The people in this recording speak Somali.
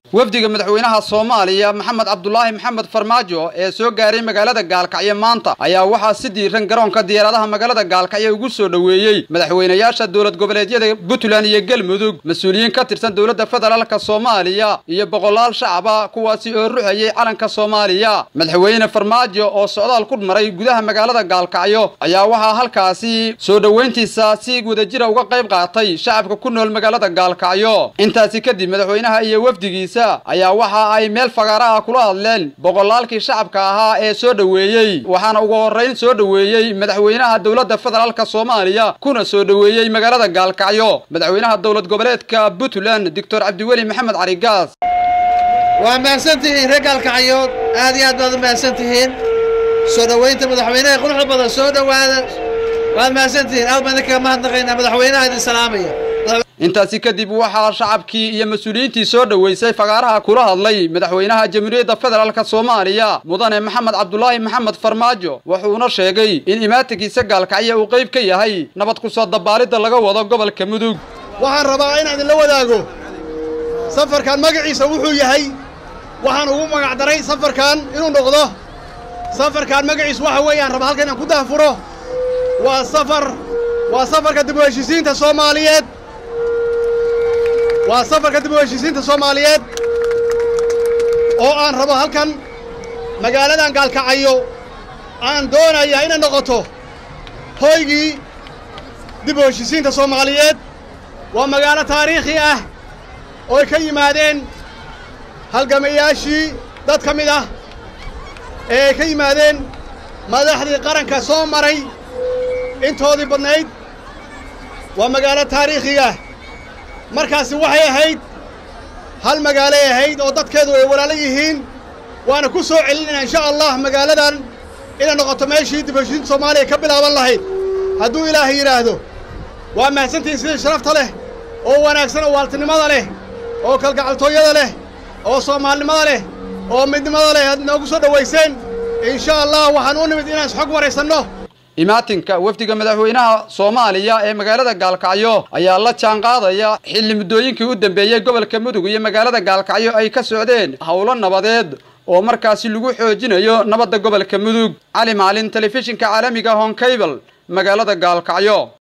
wafdiga madaxweynaha soomaaliya maxamed cabdulaahi maxamed farmaajo ee soo gaaray magaalada gaalkacyo maanta ayaa waxaa si diiran garoonka diyaaradaha magaalada gaalkacyo ugu soo dhoweeyey madaxweynayaasha dowlad goboleedyada puntland iyo galmudug mas-uuliyiin ka tirsan dowladda federaalka soomaaliya iyo boqolaal shacaba kuwaasi oo ruxayay calanka soomaaliya madaxweyne farmaajo oo socdaal ku maray gudaha magaalada gaalkacyo ayaa waxaa halkaasi soo dhoweyntiisa si wadajira uga qayb qaatay shacabka ku nool magaalada gaalkacyo intaasi kadib madaxweynaha iyo wafdigiisa ayaa waxa ay meel fagaara ah kula hadleen boqolaalkii shacabka ahaa ee soo dhoweeyey waxaana ugu horrayn soo dhoweeyey madaxweynaha dowladda federaalka soomaaliya kuna soo dhoweeyey magaalada gaalkacyo madaxweynaha dowlad goboleedka puntland doctor cabdiweli maxamed carigaas waa mahadsan tihiin reer gaalkacyood aad iyo aad baad u mahadsan tihiin soo dhoweynta madaxweynaha quruxda badan soo dhowaada waad mahadsan tihiin aad baan idinkaga mahadnaqaynaa madaxweynaha idin salaamaya intaasi kadib waxaa shacabkii iyo mas-uuliyiintii soo dhoweysay fagaaraha kula hadlay madaxweynaha jamhuuriyadda federaalk soomaaliya mudane maxamed cabdulaahi maxamed farmaajo wuxuuna sheegay in imaatinkiisa gaalkacyo uu qayb ka yahay nabad ku soo dabaalidda laga wado gobolka mudug waxaan rabaa inaan idinla wadaago safarkan magaciisa wuxuu yahay waxaan ugu magacdaray safarkan inuu noqdo safarkan magaciisu waxa weeyaan raba halka inaan ku daahfuro waa safar waa safarka dib u heshiisiinta soomaaliyeed waa safarka dib u heshiisiinta soomaaliyeed oo aan rabo halkan magaaladan gaalkacayo aan doonayaa inay noqoto hoygii dib u heshiisiinta soomaaliyeed waa magaalo taariikhi ah oo ay ka yimaadeen halgamayaashii dad ka mid ah ee ay ka yimaadeen madaxdii qaranka soo maray intoodii badnayd waa magaalo taariikhiga markaasi waxay ahayd hal magaalay ahayd oo dadkeedu ay walaalo yihiin waana ku soo celinayna insha allah magaaladan inay noqoto meeshii dib heshiinta soomaaliya ka bilaaban lahayd hadduu ilaahay yidhaahdo waa mahadsantihiin sidii sharafta leh oo wanaagsan oo waaltinimada leh oo kalgacaltooyada leh oo soomaalinimada leh oo midnimada leh aad noogu soo dhowayseen insha allah waxaan u nimid inaan isxog waraysanno imaatinka wafdiga madaxweynaha soomaaliya ee magaalada gaalkacyo ayaa la jaanqaadaya xilli muddooyinkii u dambeeyey gobolka mudug iyo magaalada gaalkacyo ay ka socdeen howlo nabadeed oo markaasi lagu xoojinayo nabadda gobolka mudug cali maalin telefishinka caalamiga honkabel magaalada gaalkacyo